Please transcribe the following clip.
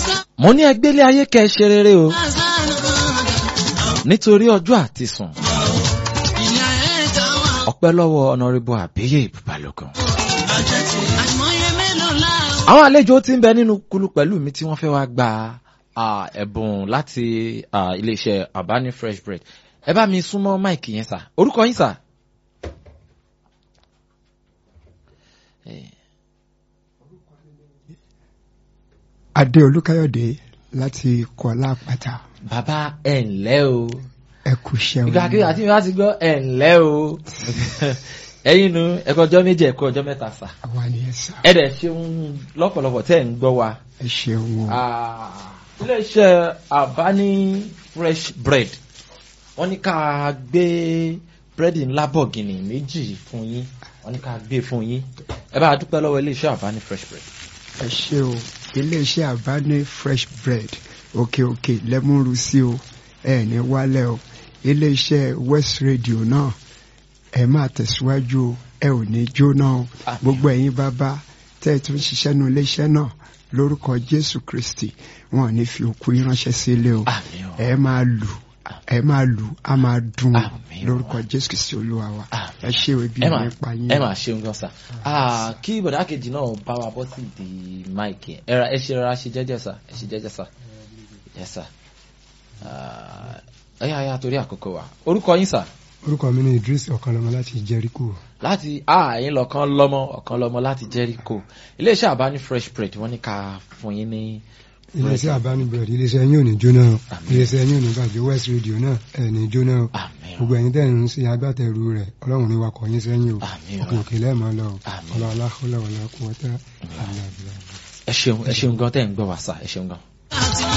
mo ní ẹgbẹ́lé ayé kẹ́ ẹ ṣe rere o nítorí ọjọ́ àti sùn ọpẹ́ lọ́wọ́ ọ̀nàrẹ́bù àbíyè ìbùbálògùn. àwọn àlejò tí ń bẹ nínú kulu pẹ̀lú mi tí wọ́n fẹ́ wá gba ah, ẹ̀bùn láti ah, iléeṣẹ́ abani fresh bread ẹ bá mi súnmọ́ máìkì yẹn sà orúkọ yín sà. Eh, adé olúkáyọ̀dé láti kọ́lá àpáta bàbá ẹ̀ ǹlẹ́ o ẹ kú iṣẹ́ ìgbà kí àti mi bá ti gbọ́ ẹ̀ ǹlẹ́ o ẹ̀yin nu ẹ̀kọ́ ọjọ́ méjì ẹ̀kọ́ ọjọ́ mẹ́ta sà àwa ni ẹ sá ẹ̀ dẹ̀ ṣeun lọ́pọ̀lọpọ̀ tẹ́ ẹ̀ ń gbọ́ wa. ẹ ṣeun o Ah, iléeṣẹ́ àbáni fresh bread wọ́n ní ká gbé búrẹ́dì ńlá bọ̀gìnì méjì fún yín wọ́n ní ká gbé fún yín ẹ bá a dúpẹ́ lọ́wọ́ iléeṣẹ́ àbáni fresh bread. ẹ ṣe o iléeṣẹ́ àbáni fresh bread òkè òkè lẹ́múrú sí o ẹ ní wálẹ̀ o iléeṣẹ́ west radio náà ẹ máa tẹ̀síwájú o ẹ ò ní jóná o Àmín. gbogbo ẹ̀yin bàbá tẹ́ ẹ tún ṣiṣẹ́ nu iléeṣẹ́ náà lórúkọ jésù kristi wọn ò ní fi òkú yín ránṣẹ́ sílé o àmín o ẹ máa lù ẹ máa lù á máa dùn o Àmín. lórúkọ jésù kristi olúwa wa Àmín. ẹ ṣe o ibi ẹ máa nípa yín ẹ máa ṣeun gan sa Ah, kí bọ̀dá kejì náà bá wa bọ́ sí ìdí máìkì ẹ ra ẹ ṣe rárá ṣe jẹ́jẹ́ sa ẹ ṣe jẹ́jẹ́ sa ẹ sa ẹ yà yà torí àkókò wa orúkọ yín sà orúkọ mi ni idris ọ̀kanlọ́mọ láti jericho láti ààyè lọ́kàn lọ́mọ ọ̀kan lọ́mọ láti jericho iléeṣẹ́ àbáni fresh bread wọ́n ní ká fún yín ní iléeṣẹ́ àbánibẹ̀rẹ̀ iléeṣẹ́ yín ò ní jóná o Àmín. iléeṣẹ́ yín ò ní bàjẹ́ west radio náà ẹ̀ ní jóná o àmín o gbogbo ẹ̀yin tẹ́ ń ṣe agbátẹrù rẹ̀ ọlọ́run ní wakọ̀ yín sẹ́yìn o Àmín o. òkè òkè lẹ́ẹ̀mọ́ lọ o Àmín. ọlọ́ọ̀lá ọlọ́ọ̀lá kún ọtá àmì àbúrò. ẹ ṣeun ẹ ṣeun gan tẹ́ ń gbọ́ wá sà ẹ ṣeun gan.